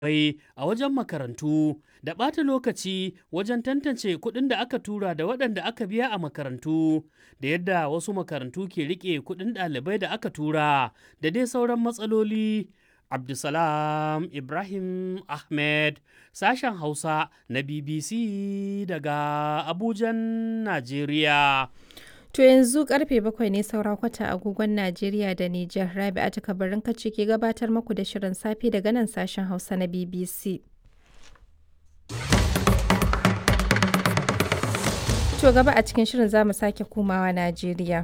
bai a wajen makarantu da ɓata lokaci wajen tantance kuɗin da aka tura da waɗanda aka biya a makarantu da yadda wasu makarantu ke riƙe kuɗin ɗalibai da aka tura da dai sauran matsaloli. Abdulsalam Ibrahim Ahmed sashen Hausa na BBC daga Abujan, Najeriya. To yanzu karfe bakwai ne saura kwata agogon Najeriya da Nijar Rabi'a ta kabarin kace ke gabatar muku da shirin safe daga nan sashen Hausa na BBC. To gaba a cikin shirin za mu sake komawa Najeriya.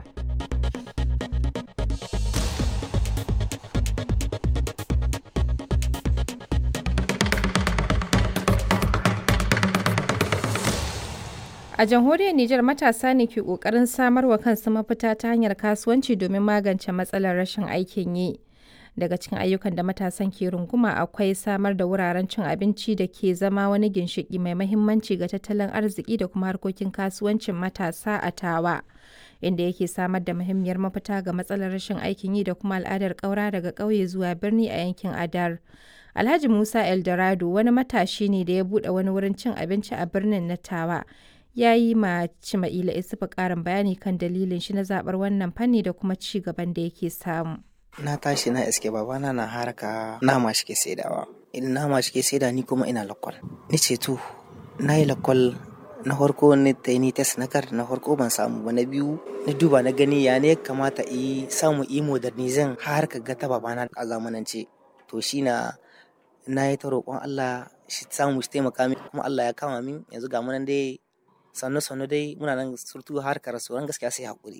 A jamhuriyar Nijar matasa ne ke ƙoƙarin samar wa kansu mafita ta hanyar kasuwanci domin magance matsalar rashin aikin yi. Daga cikin ayyukan da matasan ke runguma akwai samar da wuraren cin abinci da ke zama wani ginshiƙi mai mahimmanci ga tattalin arziki da kuma harkokin kasuwancin matasa a tawa. Inda yake samar da muhimmiyar mafita ga matsalar rashin aikin yi da kuma al'adar ƙaura daga ƙauye zuwa birni a yankin Adar. Alhaji Musa Eldorado wani matashi ne da ya buɗe wani wurin cin abinci a birnin na Tawa. ya yi ma Cima'ila Isufu ƙarin bayani kan dalilin shi na zaɓar wannan fanni da kuma ci gaban da yake samu. Na tashi na iske babana na haraka nama shi ke saidawa. Idan nama shi ke saida ni kuma ina lakwal. Ni ce to, na yi lakwal na farko ni ta yi ni test na kar na farko ban samu ba na biyu na duba na gani ya ne kamata yi samu yi modernizin har ka ga ta babana a zamanance. To shi na na yi ta roƙon Allah shi samu shi taimaka min kuma Allah ya kama min yanzu ga munan dai sannu sannu dai muna nan surtu harkar rasuwan gaskiya sai hakuri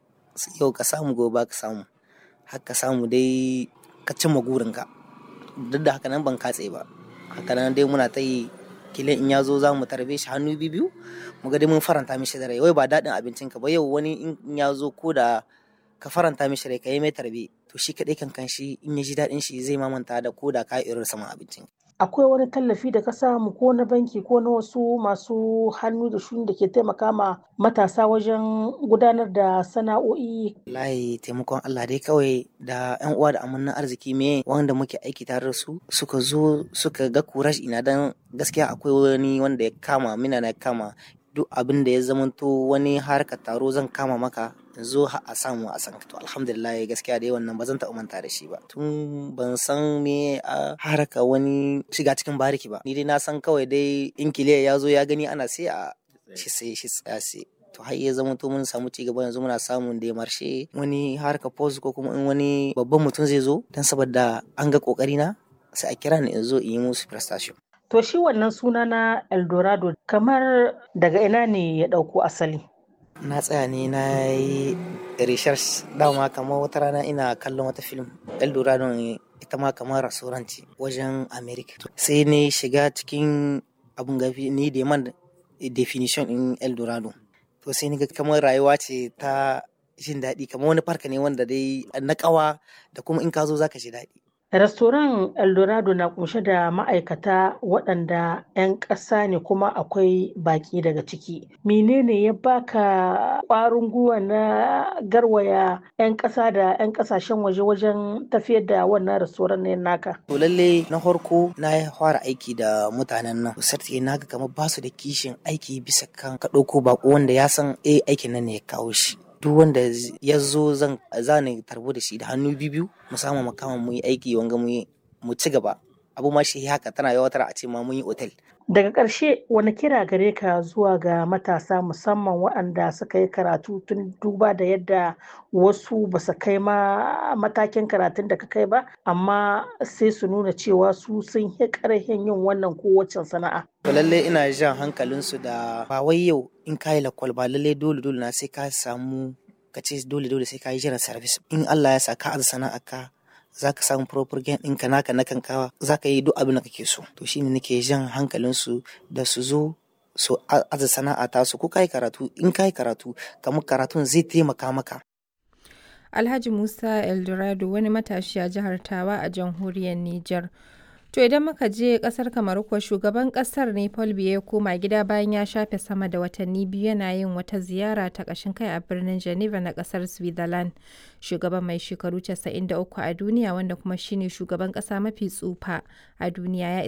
yau ka samu gobe ka samu har ka samu dai ka cimma gurinka duk da haka nan ban katse ba haka nan dai muna ta yi kilin in ya zo za mu tarbe shi hannu biyu mu ga dai mun faranta mishi da rai wai ba daɗin abincinka ba yau wani in ya zo ko da ka faranta mishi rai ka yi mai tarbe to shi kaɗai kan shi in ya ji daɗin shi zai mamanta da ko da ka irin saman abincin akwai wani tallafi da ka samu ko na banki ko na wasu masu hannu da shuni da ke taimaka ma matasa wajen gudanar da sana'o'i layi taimakon Allah dai kawai da yan uwa da amannan arziki me wanda muke aiki tare da su suka zo suka ga kurash ina dan gaskiya akwai wani wanda ya kama mina na kama duk abin da ya zamanto wani harkar taro zan kama maka zo a samu a san to alhamdulillah gaskiya da wannan ba zan taɓa manta da shi ba tun ban san me a haraka wani shiga cikin bariki ba ni dai na san kawai dai in kiliya ya zo ya gani ana sai a shi sai shi tsaya to har ya zama to mun samu ci gaba yanzu muna samun da marshe wani harka post ko kuma in wani babban mutum zai zo dan saboda an ga kokari na sai a kira ni in zo in yi musu prestation To shi wannan suna na Eldorado kamar daga ina ne ya ɗauko asali? Na tsaya ne na yi research dama kamar wata rana ina kallon wata film Eldorado ita ma kamar rasuranci wajen America. Sai ne shiga cikin abun gafi ni da man definition in Eldorado. To sai ni ga kamar rayuwa ce ta jin daɗi kamar wani farka ne wanda dai na ƙawa da kuma in ka zo zaka ji daɗi. Restoran Eldorado na kunshe da ma'aikata waɗanda 'yan ƙasa ne kuma akwai baƙi daga ciki. Menene ya baka ƙwarin gwiwa na garwaya 'yan ƙasa da 'yan ƙasashen waje wajen tafiyar da wannan restoran ne naka? To lalle na farko na fara aiki da mutanen nan. Sarti na ga kamar basu da kishin aiki bisa kan ka ɗauko baƙo wanda ya san eh aikin nan ne ya kawo shi. duk wanda ya zo zan zane tarbo da shi da hannu biyu mu samu makama mu yi aiki wanga mu ci gaba abu ma shi haka tana yawatar a ce ma mun yi otel daga ƙarshe wani kira gare ka zuwa ga matasa musamman waɗanda suka yi karatu tun duba da yadda wasu ba su kai ma matakin karatun da ka kai ba amma sai su nuna cewa su sun yi ƙarfin yin wannan kowace sana'a To lalle ina jan hankalinsu da ba wai yau in ka yi lakwal ba lalle dole dole na sai ka samu ka ce dole dole sai ka yi jiran service in Allah ya sa ka aza sana'a ka za ka samu proper gain ɗinka naka na kankawa za ka yi duk abin da kake so to shine nake jan hankalinsu da su zo su aza sana'a ta su ko ka yi karatu in ka yi karatu kamar karatun zai taimaka maka Alhaji Musa Eldorado wani matashi a jihar Tawa a jamhuriyar Nijar. To idan muka je kasar Kamaru kuwa shugaban kasar ne Paul Biya ya koma gida bayan ya shafe sama da watanni biyu yana yin wata ziyara ta ƙashin kai a birnin Geneva na kasar Switzerland. Shugaban mai shekaru 93 a duniya wanda kuma shine shugaban ƙasa mafi tsufa a duniya ya